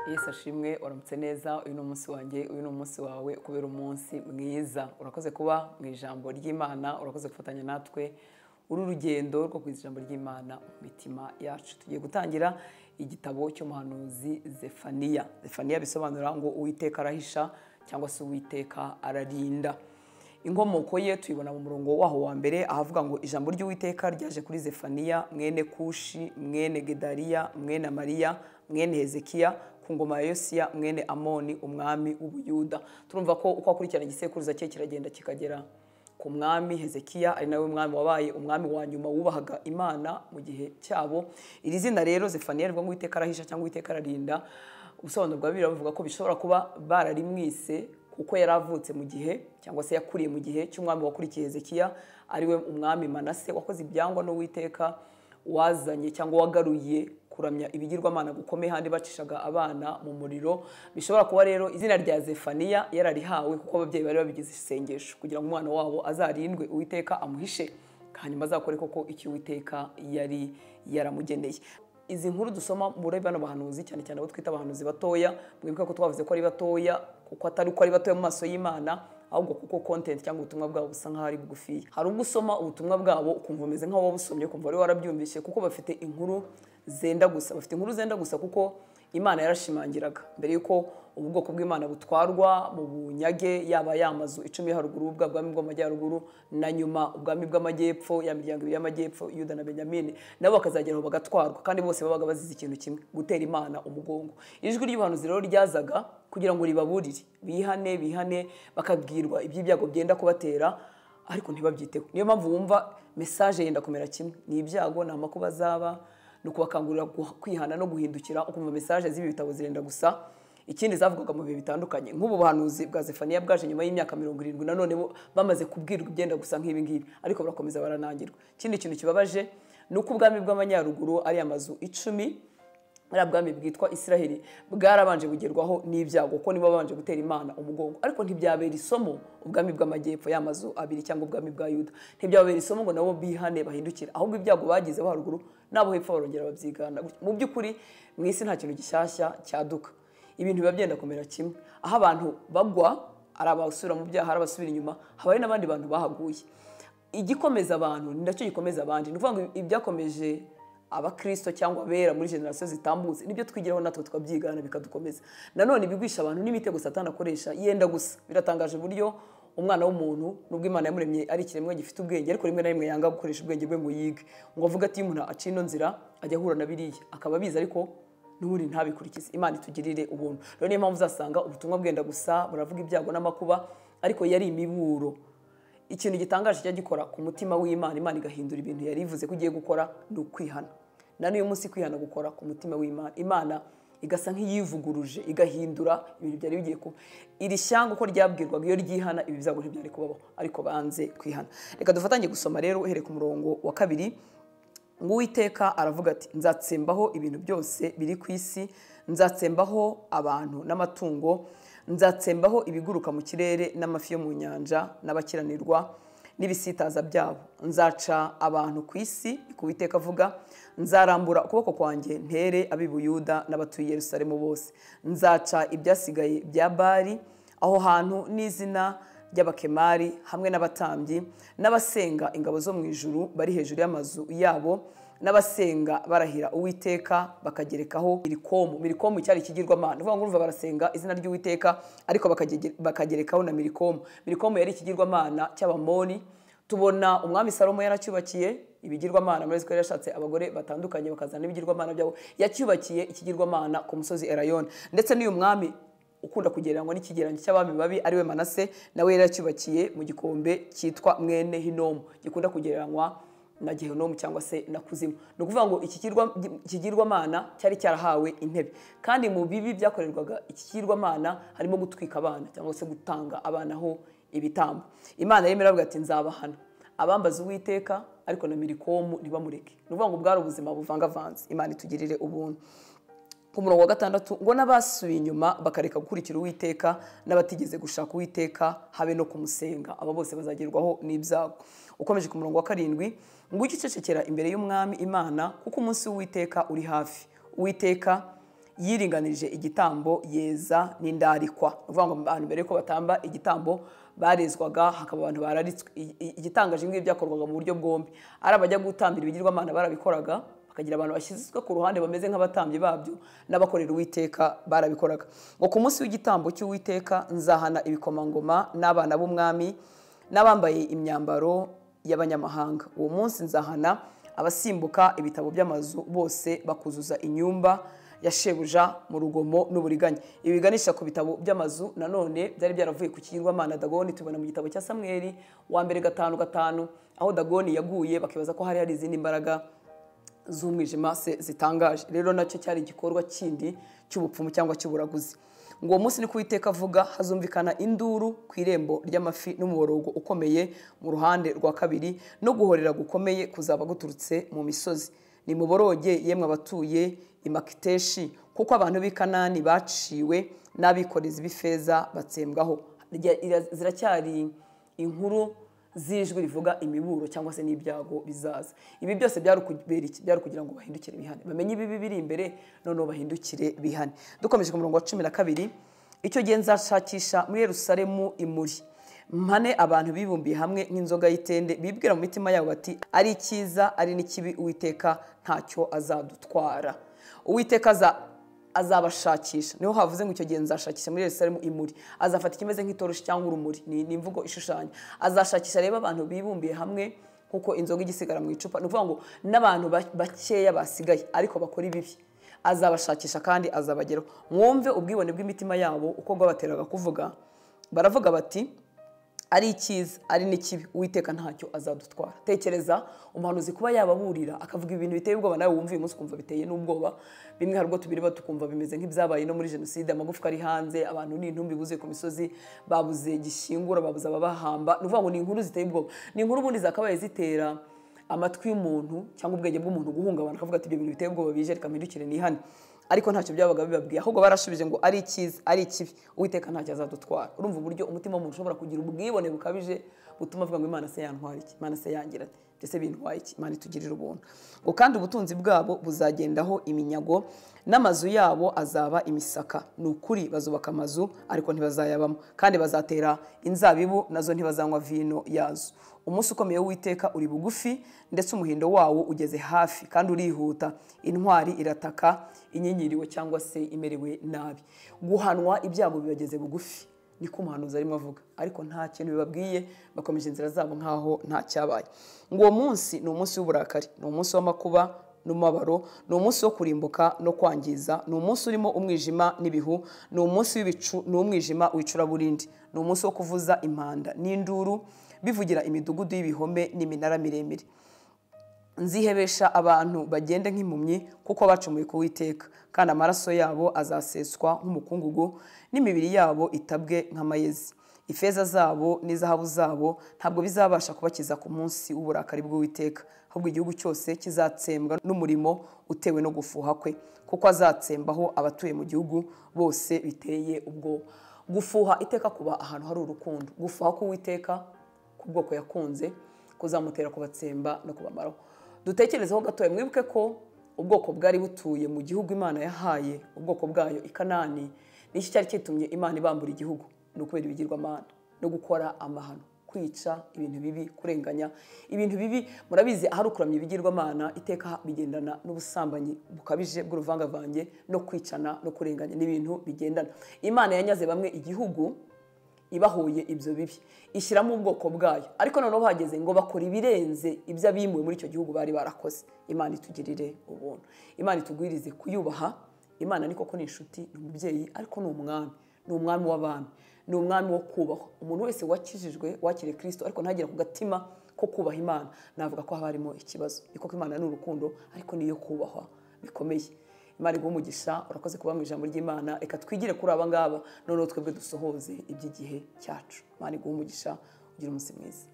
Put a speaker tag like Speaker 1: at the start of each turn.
Speaker 1: yesu ashimwe uramutse neza uyu ni umunsi wanjye uyu ni umunsi wawe kubera umunsi mwiza urakoze kuba mu ijambo ry'imana urakoze gufatanya natwe uru rugendo rwo ku ijambo ry'imana mu mitima yacu tugiye gutangira igitabo cy'umuhanuzi zefaniya zefaniya bisobanura ngo uwiteka arahisha cyangwa se uwiteka ararinda inkomoko ye tuyibona mu murongo waho wa mbere ahavuga ngo ijambo ry'uwiteka ryaje kuri zefaniya mwene kushi mwene gedariya mwene mariya mwene hezekiya ku ngoma ya yosiya mwene amoni umwami w'ubuyuda turumva ko uko akurikirana igisekuruza cye kiragenda kikagera ku mwami hezekiya ari nawe mwami wabaye umwami wa nyuma wubahaga imana mu gihe cyabo iri zina rero zefaniya rivuga ngo uwiteka arahisha cyangwa uwiteka ararinda ubusobanuro bwa bibiri bavuga ko bishobora kuba bararimwise kuko yari avutse mu gihe cyangwa se yakuriye mu gihe cy'umwami wakurikiye hezekiya ariwe umwami manase wakoze ibyangwa n'uwiteka wazanye cyangwa wagaruye kuramya ibigirwamana gukomeye handi bacishaga abana mu muriro bishobora kuba rero izina rya zefaniya yararihawe kuko ababyeyi bari babigize isengesho kugira ngo umwana wabo azarindwe uwiteka amuhishe hanyuma azakore koko icyo uwiteka yari yaramugeneye izi nkuru dusoma muri bano bahanuzi cyane cyane abo twita abahanuzi batoya mwibuke ko twavuze ko ari batoya kuko atari uko ari batoya mu maso y'imana ahubwo kuko kontenti cyangwa ubutumwa bwabo busa nk'aho ari bugufiya hari ubwo usoma ubutumwa bwabo ukumva umeze nk'aho wabusomye ukumva wari warabyumvise kuko bafite inkuru zenda gusa bafite inkuru zenda gusa kuko imana yarashimangiraga mbere y'uko ubu bwoko bw'imana butwarwa mu bunyage yaba yamazu icumi yo haruguru ubwami bw'amajyaruguru na nyuma ubwami bw'amajyepfo ya miryango ibiri y'amajyepfo yuda na benyamini nabo bakazageraho bagatwarwa kandi bose babaga bazize ikintu kimwe gutera imana umugongo ijwi ry'ubuhanuzi rero ryazaga kugira ngo ribaburire bihane bihane bakabwirwa iby'ibyago byenda kubatera ariko ntibabyiteho niyo mpamvu wumva mesaje yenda kumera kimwe ni ibyago ni amakuba azaba ni ukubakangurira kwihana no guhindukira ukumva mesaje z'ibi bitabo zirenda gusa ikindi zavugaga mu bihe bitandukanye nk'ubu buhanuzi bwa zefaniya bwaje nyuma y'imyaka mirongo irindwi nanone bamaze kubwirwa ibyenda gusa nk'ibi ngibi ariko barakomeza baranangirwa ikindi kintu kibabaje ni uko ubwami bw'amanyaruguru ari amazu icumi ari bwami bwitwa israheli bwarabanje bugerwaho n'ibyago kuko nibo babanje gutera imana umugongo ariko ntibyabera isomo ubwami bw'amajyepfo y'amazu abiri cyangwa ubwami bwa yuda ntibyababera isomo ngo nabo bihane bahindukire ahubwo ibyago bagize haruguru n'abo hepfo barongera babyigana mu by'ukuri mu isi nta kintu gishyashya cyaduka ibintu biba byenda kumera kimwe aho abantu bagwa ari abasubira mu byaha ari abasubira inyuma haba hari n'abandi bantu bahaguye igikomeza abantu ni nacyo gikomeza abandi ni ukuvuga ngo ibyakomeje abakirisito cyangwa abera muri generasiyo zitambutse nibyo twigiraho natwe tukabyigana bikadukomeza nanone bigwisha abantu n'imitego satana akoresha yenda gusa biratangaje uburyo umwana w'umuntu nubwo imana yamuremye ari ikiremwa gifite ubwenge ariko rimwe na rimwe yanga gukoresha ubwenge bwe ngo yige ngo avuge ati iyo umuntu aciye ino nzira ajya ahura na biriya akaba abizi ariko n'ubundi ntabikurikize imana itugirire ubuntu rero niyo mpamvu uzasanga ubutumwa bwenda gusa buravuga ibyago n'amakuba ariko yari imiburo ikintu gitangaje kijya gikora ku mutima w'imana imana igahindura ibintu yari ivuze ko igiye gukora ni ukwihana na n'uyu munsi kwihana gukora ku mutima w'imana imana igasa nk'iyivuguruje igahindura ibintu byari bigiye kuba iri shyanga uko ryabwirwaga iyo ryihana ibi byago ntibyari kubabaho ariko banze kwihana reka dufatanye gusoma rero uhereye ku murongo wa kabiri ngo uwiteka aravuga ati nzatsembaho ibintu byose biri ku isi nzatsembaho abantu n'amatungo nzatsembaho ibiguruka mu kirere n'amafi yo mu nyanja n'abakiranirwa n'ibisitaza byabo nzaca abantu ku isi kubiteka avuga nzarambura ukuboko kwanjye ntere abibuyuda n'abatuye Yerusalemu bose nzaca ibyasigaye bya bari aho hantu n'izina ry'abakemari hamwe n'abatambyi n'abasenga ingabo zo mu ijuru bari hejuru y'amazu yabo n'abasenga barahira uwiteka bakagerekaho mirikomu mirikomu cyari ikigirwamana ni ukuvuga ngo barasenga izina ry'uwiteka ariko bakagerekaho na mirikomu mirikomu yari ikigirwamana cy'abamoni tubona umwami salomo yaracyubakiye ibigirwamana muri ko yashatse abagore batandukanye bakazana ibigirwamana byabo yacyubakiye ikigirwamana ku musozi erayoni ndetse n'uyu mwami ukunda kugereranywa n'ikigereranyo cy'abami babi ariwe manase nawe yari yacyubakiye mu gikombe cyitwa mwene hinomu gikunda kugereranywa na gehinomu cyangwa se na kuzimu ni ukuvuga ngo ikigirwamana cyari cyarahawe intebe kandi mu bibi byakorerwaga ikigirwamana harimo gutwika abana cyangwa se gutanga abana ho ibitambo imana yemera avuga ati nzabahana abambaza uwiteka ariko na mirikomu ntibamureke ni ukuvuga ngo bwari ubuzima buvangavanze imana itugirire ubuntu ku murongo wa gatandatu ngo n'abasubiye inyuma bakareka gukurikira uwiteka n'abatigeze gushaka uwiteka habe no kumusenga aba bose bazagerwaho n'ibyago ukomeje ku murongo wa karindwi ngo ujye ucecekera imbere y'umwami imana kuko umunsi w'uwiteka uri hafi uwiteka yiringanije igitambo yeza n'indarikwa ni ukuvuga ngo abantu mbere yuko batamba igitambo barezwaga hakaba abantu bararitswe I- i- igitangaje ibi byakorwaga mu buryo bwombi ari abajya gutambira ibigirwamana barabikoraga bakagira abantu bashyizwe ku ruhande bameze nk'abatambyi babyo n'abakorera uwiteka barabikoraga ngo ku munsi w'igitambo cy'uwiteka nzahana ibikomangoma n'abana b'umwami n'abambaye imyambaro y'abanyamahanga uwo munsi nzahana abasimbuka ibitabo by'amazu bose bakuzuza inyumba ya shebuja mu rugomo n'uburiganya ibi biganisha ku bitabo by'amazu nanone byari byaravuye ku kigirwamana dagoni tubona mu gitabo cya samweri wa mbere gatanu gatanu aho dagoni yaguye bakibaza ko hari hari izindi mbaraga z'umwijima se zitangaje rero nacyo cyari igikorwa kindi cy'ubupfumu cyangwa cy'uburaguzi ngo uwo munsi ni kuwiteka avuga hazumvikana induru ku irembo ry'amafi n'umuborogo ukomeye mu ruhande rwa kabiri no guhorera gukomeye kuzaba guturutse mu misozi ni muboroge yemwe abatuye imakiteshi kuko abantu b'i kanani baciwe n'abikorezi b'ifeza batsembwaho Rya- ira- ziracyari inkuru z'ijwi rivuga imiburo cyangwa se n'ibyago bizaza ibi byose byari ukubera iki? byari ukugira ngo bahindukire bihane bamenye ibibi biri imbere noneho bahindukire bihane dukomeje ku murongo wa cumi na kabiri icyo gihe nzashakisha muri yerusalemu imuri mpane abantu bibumbiye hamwe nk'inzoga y'itende bibwira mu mitima yabo bati ari icyiza ari n'ikibi uwiteka ntacyo azadutwara uwiteka aza azabashakisha niho havuze ngo icyo gihe nzashakisha muri yerusalemu imuri azafata ikimeze nk'itoroshi cyangwa urumuri ni ni imvugo ishushanya azashakisha rero abantu bibumbiye hamwe kuko inzoga igisigara mu icupa ni ukuvuga ngo n'abantu ba- bakeya basigaye ariko bakora ibibi azabashakisha kandi azabageraho mwumve ubwibone bw'imitima yabo uko bwabateraga kuvuga baravuga bati ari icyiza ari n'ikibi uwiteka ntacyo azadutwara tekereza umuhanuzi kuba yababurira akavuga ibintu biteye ubwoba nawe wumva uyu munsi ukumva biteye n'ubwoba bimwe hari ubwo tubireba tukumva bimeze nk'ibyabaye no muri jenoside amagufwa ari hanze abantu ni intumbi buzuye ku misozi babuze gishingura babuze ababahamba ni ukuvuga ngo ni inkuru ziteye ubwoba ni inkuru ubundi zakabaye zitera amatwi y'umuntu cyangwa ubwenge bw'umuntu guhungabana akavuga ati ibyo bintu biteye ubwoba bije reka mpindukire nihane ariko ntacyo byabaga bibabwiye ahubwo barashubije ngo ari icyiza ari ikibi uwiteka ntacyo azadutwara urumva uburyo umutima w'umuntu ushobora kugira ubwibone bukabije butuma avuga ngo imana se yantwara iki imana se yangira ati mbese bintwaye iki imana itugirira ubuntu ngo kandi ubutunzi bwabo buzagendaho iminyago n'amazu yabo azaba imisaka ni ukuri bazubaka amazu ariko ntibazayabamo kandi bazatera inzabibu nazo ntibazanywa vino yazo umunsi ukomeye w'iteka uri bugufi ndetse umuhindo wawo ugeze hafi kandi urihuta intwari irataka inyinyiriwe cyangwa se imerewe nabi guhanwa ibyago bibageze bugufi niko umuhanuzi arimo avuga ariko nta kintu bibabwiye bakomeje inzira zabo nk'aho nta cyabaye ngo uwo munsi ni umunsi w'uburakari ni umunsi w'amakuba n'umubabaro ni umunsi wo kurimbuka no kwangiza ni umunsi urimo umwijima n'ibihu ni umunsi w'ibicu ni umwijima w'icuraburindi ni umunsi wo kuvuza impanda n'induru bivugira imidugudu y'ibihome n'iminara miremire nzihebesha abantu bagende nk'impumyi kuko bacumuye ku witeka kandi amaraso yabo azaseswa nk'umukungugu n'imibiri yabo itabwe nk'amayezi ifeza zabo n'izahabu zabo ntabwo bizabasha kubakiza ku munsi w'uburakari bw'uwiteka ahubwo igihugu cyose kizatsembwa n'umurimo utewe no gufuha kwe kuko azatsembaho abatuye mu gihugu bose biteye ubwoba gufuha iteka kuba ahantu hari urukundo gufuha k'uwiteka ku bwoko yakunze kuzamutera kubatsemba no kubamaraho dutekerezeho gatoya mwibuke ko ubwoko bwari butuye mu gihugu imana yahaye ubwoko bwayo i kanani n'iki cyari cyitumye imana ibambura igihugu ni ukubera ibigirwamana no gukora amahano kwica ibintu bibi kurenganya ibintu bibi murabizi ahari ukuramya ibigirwamana iteka bigendana n'ubusambanyi bukabije bw'uruvangavange no kwicana no kurenganya n'ibintu bigendana imana yanyaze bamwe igihugu ibahuye ibyo bibi ishyiramo ubwoko bwayo ariko noneho bahageze ngo bakora ibirenze ibyo abimuwe muri icyo gihugu bari barakoze imana itugirire ubuntu imana itugwirize kuyubaha imana ni koko ni inshuti ni umubyeyi ariko ni umwami ni umwami w'abami ni umwami wo kubahwa umuntu wese wakijijwe wakiriye kirisito ariko ntagere ku gatima ko kubaha imana navuga ko haba harimo ikibazo ni koko imana ni urukundo ariko niyo kubahwa bikomeye imana iguha umugisha urakoze kuba mu ijambo ry'imana reka twigire kuri aba ngaba noneho twebwe dusohoze iby'igihe cyacu imana iguha umugisha ugira umunsi mwiza